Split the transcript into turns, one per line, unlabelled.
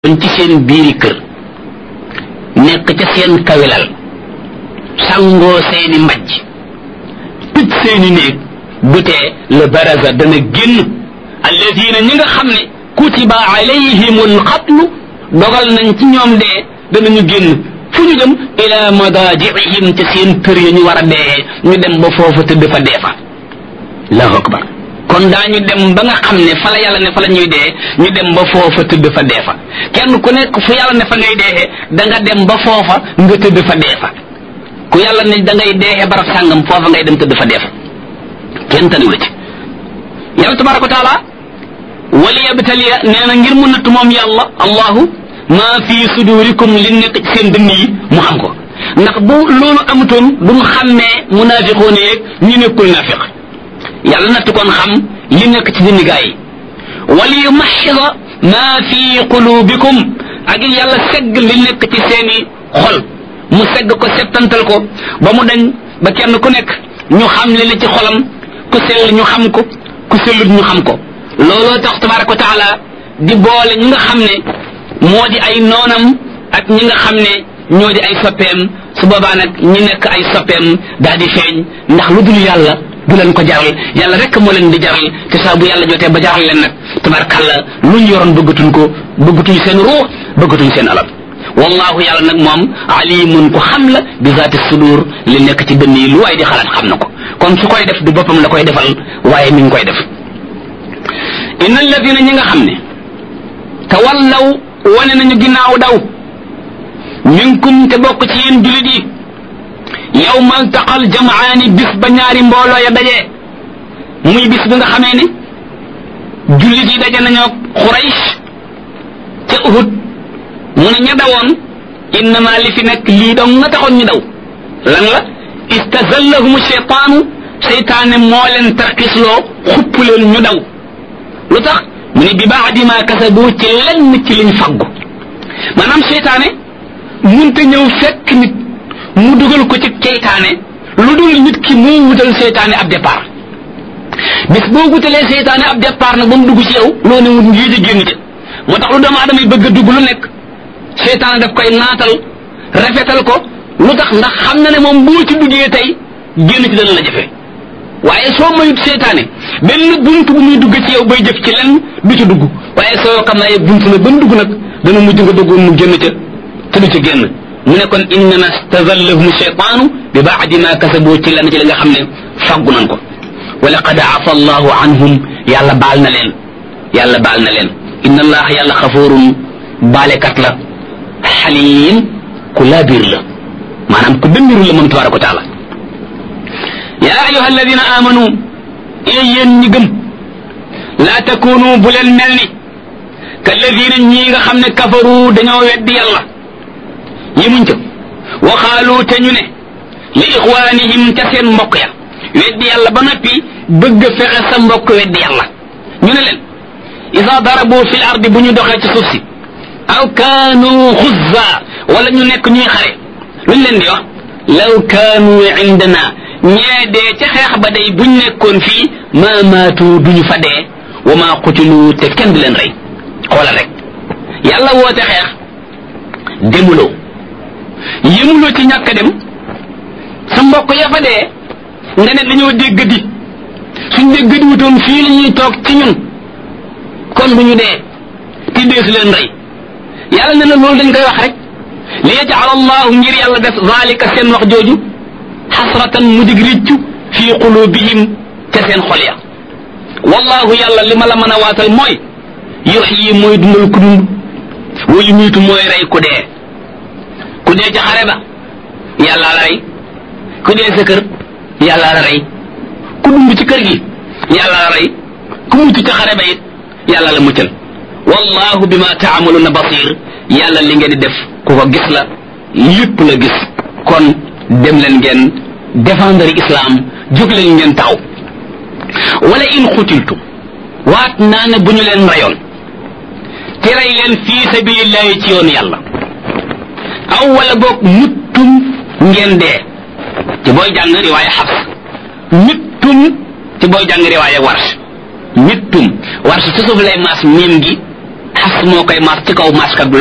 bañ ci seen biiri kër nekk ca seen kawilal sangoo seeni mbajj tëj seeni néeg bu tee le baraza dana génn alladina ñi nga xam ne kutiba alayhimul xatlu dogal nañ ci ñoom dee danañu génn fu ñu dem ila madajiihim ca seen kër ya ñu war a dee ñu dem ba foofu tëdd fa dee fa allahu akbar kon daañu dem ba nga xam ne fa la yàlla ne fa la ñuy dee ñu dem ba foofa tëdd fa dee fa kenn ku nekk fu yàlla ne fa ngay dee da nga dem ba foofa nga tëdd fa dee fa ku yàlla ne da ngay dee barab sàngam foofa ngay dem tëdd fa dee fa kenn taniw la ci yàlla tabaraka wa taala wali yabtaliya nee na ngir mu natt moom yàlla allahu maa fi sudurikum li nekk ci seen dënn yi mu xam ko ndax bu loolu amutoon duñ xàmmee munaafiqoon yeeg ñu nekkul naafiq yàlla natt kon xam li nekk ci dindi gaa yi wali yumaxida maa fi qulubikum ak yàlla segg li nekk ci seeni xol mu segg ko settantal ko ba mu dañ ba kenn ku nekk ñu xam li ne ci xolam ku sell ñu xam ko ku sellut ñu xam ko looloo tax tabaraka wa taala di boole ñi nga xam ne moo di ay noonam ak ñi nga xam ne ñoo di ay soppeem su boobaa nag ñi nekk ay soppeem daal di feeñ ndax lu dul yàlla du leen ko jaral yàlla rek moo leen di jaral te saa bu yàlla jotee ba jaral leen nag tabarkàlla lu ñu yoroon bëggatuñ ko bëggatuñ seen ruux bëggatuñ seen alal wallahu yàlla nag moom alimun ku xam la bi zaati sudur li nekk ci dënn yi lu waay di xalaat xam na ko kon su koy def du boppam la koy defal waaye mi ngi koy def inna alladina ñi nga xam ne tawallaw wane nañu ginnaaw daw minkum te bokk ci yéen julit yi yawmal taqal jamaani bis ba ñaari mbooloo ya dajee muy bis bi nga xamee ne jullit yi daje nañoo Quraysh ca Uhud mu ne ña dawoon innama li fi nekk lii dong nga taxoon ñu daw lan la istazallahum cheytaanu seytaane moo leen tarkisloo xupp leen ñu daw lu tax mu ne bi baadi ma kasabu ci lenn ci liñ faggu maanaam seytaane munte ñëw fekk nit mu dugal ko ci seytaane lu dul nit ki moo wutal seytaane ab départ bis boo wutalee seytaane ab départ nag ba mu dugg ci yow loo ne wut ngii di génn ca moo tax lu doomu aadama yi bëgg a dugg lu nekk seytaane daf koy naatal rafetal ko lu tax ndax xam na ne moom boo ci duggee tey génn ci dana la jafe waaye soo mayut seytaane benn bunt bu muy dugg ci yow bay jëf ci lenn du ci dugg waaye soo xam naa bunt na ba mu dugg nag dana mujj nga duggoon mu génn ca te du ca génn mu ne kon innama stazallahum cheytaanu bi baadi ma kasaboo ci lenn ci li nga xam ne faggu nan ko wa laqad afa allahu anhum yàlla baal na leen yàlla baal na leen inna allah yàlla xafoorun baalekat la xaliim ku laabiir la maanaam ku dëmbiru la moom tabaraka wa taala yaa ayuha alladina amanu ee yéen ñi gëm laa takunu bu leen mel ni kalladina ñii nga xam ne kafaru dañoo weddi yàlla yemuñ ca waxaalu te ñu ne li ixwaanihim ca seen mbokk ya weddi yàlla ba noppi bëgg fexe sa mbokk weddi yàlla ñu ne leen isa darabu fil ardi bu ñu doxee ci suuf si aw kaanu xuzza wala ñu nekk ñuy xare luñ leen di wax law kaanu indana ñee dee ca xeex ba day buñ nekkoon fii ma maatu duñu fa dee wa ma qutilu te kenn du leen rey xoolal rek yàlla woote xeex demuloo yëmuloo ci ñàkk dem sa mbokk ya fa dee nga ne dañoo dégg di suñ dégg di wutoon fii la ñuy toog ci ñun kon bu ñu dee te dee su leen rey yàlla ne la loolu dañ koy wax rek li yajal allahu ngir yàlla def zalika seen wax jooju xasratan mu dig riccu fii qulubihim ca seen xol ya wallahu yàlla li ma la mën a waatal mooy yuxyi mooy dundal ku dund wa yumiitu mooy rey ku dee ku dee ca xare ba yàlla la rey ku dee sa kër yàlla la rey ku dund ci kër gi yàlla la rey ku mucc ca xare ba it yàlla la muccal wallahu bima taamaluna basir yàlla li ngeen di def ku ko gis la lépp la gis kon dem leen ngeen défendre islam jóg leen ngeen taxaw wala in xutiltum waat naa ne bu ñu leen rayoon te rey leen fii sabilillahi ci yoon yàlla aw wala boog muttum ngeen dee ci booy jàng riwaaya xabs mittum ci booy jàng riwaaya warsh mittum warsh ci suuf lay maas miim gi xas moo koy mas ci kaw maskat